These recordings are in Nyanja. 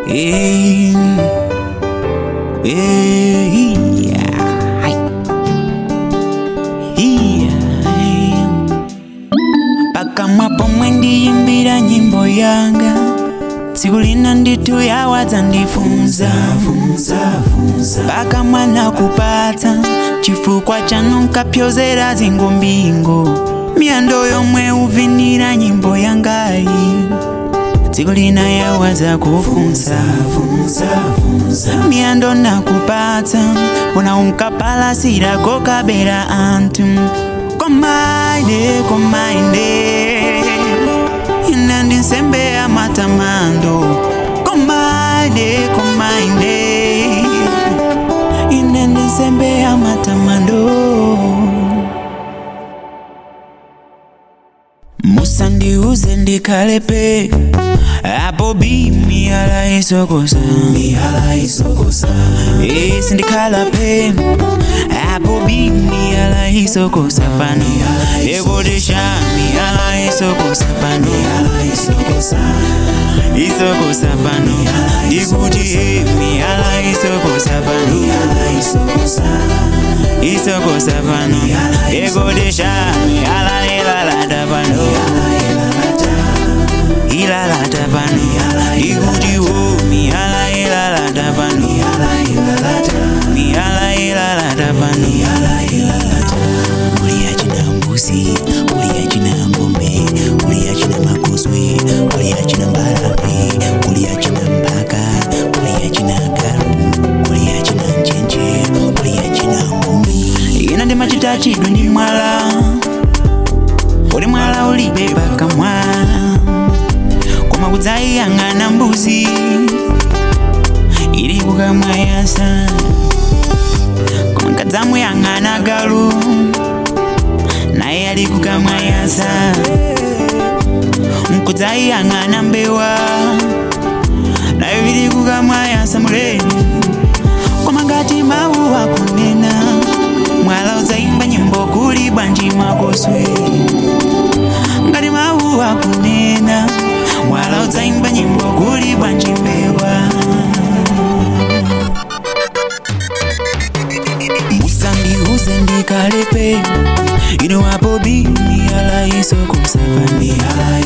Hey, hey, yeah. Yeah. pakamwa pomwe ndiyimbira nyimbo yanga tsiku lina ndithu yawadza ndifunza pakamwa nakupatsa chifukwa chanu nkapyozera zingombingo miyando yomwe uvinira nyimbo yangayi tsiku lina yawadza kufunza miyando nakupatsa una unkapalasira kokabera anthu komaine komaine ine ndi nsembe ya matamando komaine komaine ine ndi nsembe ya matamando musandiuze ndikhalepe apo bi miyala isokosa Eh, sindikhalape apo bi miyala isokosa pano ekodesha miyala isokosa pano isokosa pano ikuti eh, miyala isokosa pano isokosa pano ekodesha miyala ilalata pano ilalata pano ikuti wo miyala ilalata pano miyala ilalata pano uliya china mbuzi uliya china ngombe uliya china makoswe uliya china mbalame uliya china mpaka uliya china galu uliya china njenje uliya china ngumi ina ndi machita chidwi ndi mwala uli mwala ulibe pakamwa koma kudzayiyang'ana mbuzi ili kukamwa yasa koma nkadzamuyang'ana galu naye ali kukamwa yasa nkudzayiyang'ana mbewa nayo ili kukamwa yasa muleni koma ngati mawu akunena mwala udzayimba nyimbo kuli bwanji makoswe ngati mawu akunena mwala udzayimba nyimbo kuli bwanji mbewa usandiuze ndikhalepe ino apo bi miyala isokosapani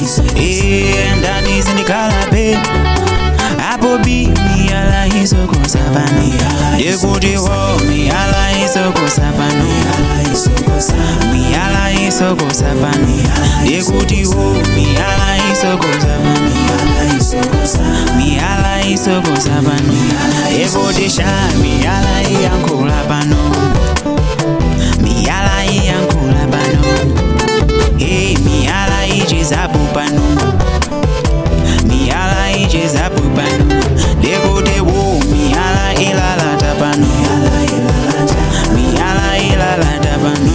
ndati sindikhalape apo bi miyala isokosapani ndikuti wo miyala isokosapani miyala isokosapani ndikuti wo miyala isokosapani miyala isokosapani ekutisha miyala iyankhula pano miyala iyankhula pano hey miyala ichizapo pano miyala ichizapo pano ndikuti wo miyala ilalata pano miyala ilalata pano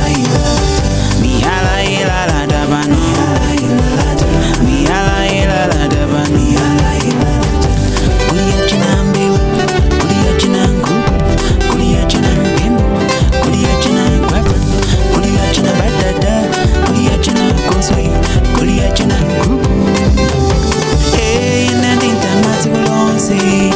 miyala ilalata pano miyala ilalata pano kuliya china mbewu kuliya china nku kuliya china mpembe kuliya china gwapa kuliya china batata kuliya china konswe kuliya china nku Hey, ine ndintama tsiku lonse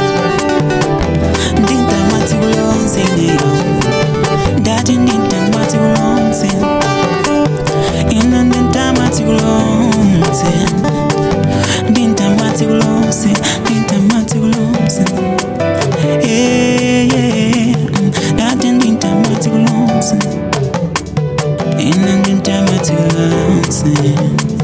ndintama tsiku lonse neyo ndati ndintama tsiku lonse ine ndintama tsiku lonse ndintama tsiku lonse ndintama tsiku lonse Yeah, yeah. ndati ndintama tsiku lonse ine ndintama tsiku lonse